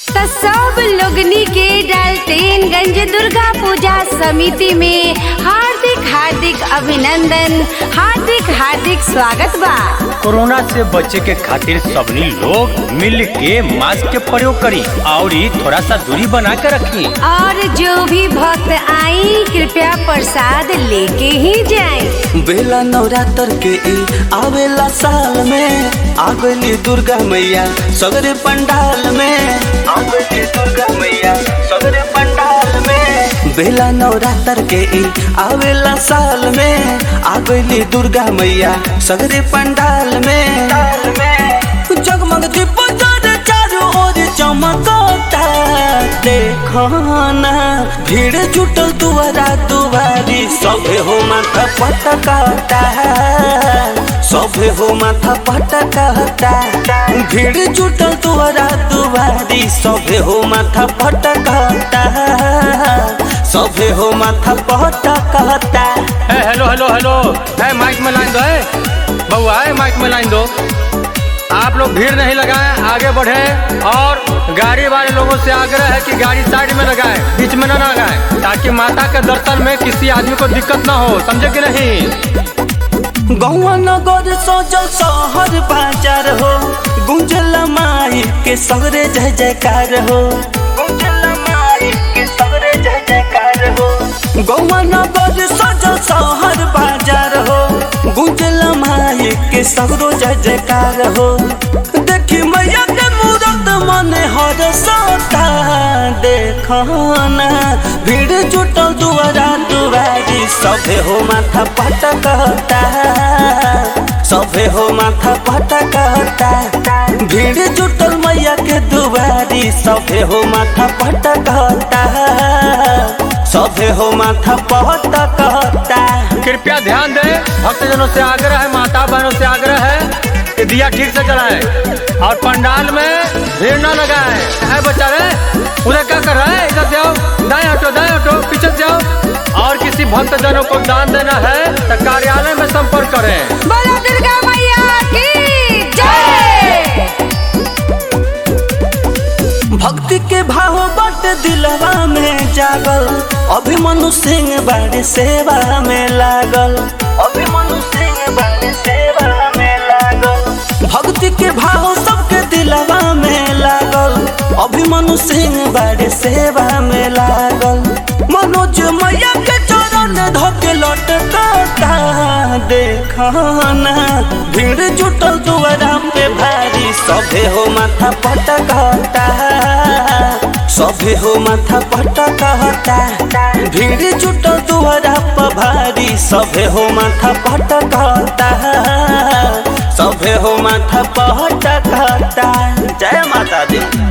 त सब लोगनी के डाल्टेनगंज दुर्गा पूजा समिति में हार्दिक हार्दिक अभिनंदन हार्दिक हार्दिक स्वागत बा कोरोना से बचे के खातिर सबनी लोग मिल के मास्क के प्रयोग करी और थोड़ा सा दूरी बना के रखी और जो भी भक्त आई कृपया प्रसाद लेके ही जाएं। बेला नवरात्र के ई आवेला साल में आ गइली दुर्गा मैया सगरे पंडाल में आ गइली दुर्गा मैया सगरे पंडाल में बेला नवरात्र के ई आवेला साल में आ गइली दुर्गा मैया सगरे पंडाल में जगमग दीप जरे चारों ओर चमकता देखो ना भीड़ जुटल दुआरा दुआरी सभे हो माथा पटकता सभे हो माथा पटकता भीड़ जुटल दुआरा दुआरी सभे हो माथा पटकता सभे हो माथा पटकता ए, हेलो हेलो हेलो है माइक में लाइन दो है बउआ है माइक में लाइन दो आप लोग भीड़ नहीं लगाएं आगे बढ़े और गाड़ी वाले लोगों से आग्रह है कि गाड़ी साइड में लगाएं बीच में न लगाएं ताकि माता के दर्शन में किसी आदमी को दिक्कत ना हो समझे कि नहीं गौआ नगर सजल शहर बाजार हो गुंजल माई के सगरे जय जयकार हो गुंजल माई के सगरे जय जयकार हो गौआ नगर सजल शहर बाजार हो गुंजल माई के सगरो जय जयकार हो देखी मैया के मूरत मन हर सता देखो ना भीड़ जुटल दुआरा दुआरी सभे हो माथा पटकता सभे हो माथा पटकता भीड़ जुटल मैया के दुआरी सभे हो माथा पटकता सभे हो माथा पटकता कृपया ध्यान दें भक्तजनों से आग्रह है माता बहनों से आग्रह है कि दिया ठीक से जलाएं और पंडाल में भीड़ न लगाएं है बच्चा रे उधर क्या कर रहा है इधर से आओ दाएं हटो दाएं हटो पीछे से आओ और किसी भक्तजनों को दान देना है तो कार्यालय में संपर्क करें बोलो दुर्गा मैया की जय भक्ति के भाव बट दिलवा में जागल अभिमनु सिंह बाड़ी सेवा में लागल अभिमनु सिंह बाड़ी सेवा में लागल भक्ति के भाव सबके दिलवा में लागल अभिमनु सिंह बाड़ी सेवा में लागल मनोज मैया के चरण धोके लटकता देखना भीड़ जुटल दुआरा पे भारी सभे हो माथा पटकता सभे हो माथा पटकता भीड़ जुटल दुआरा पे भारी सभे हो माथा पटकता सभे हो माथा पटकता जय माता दी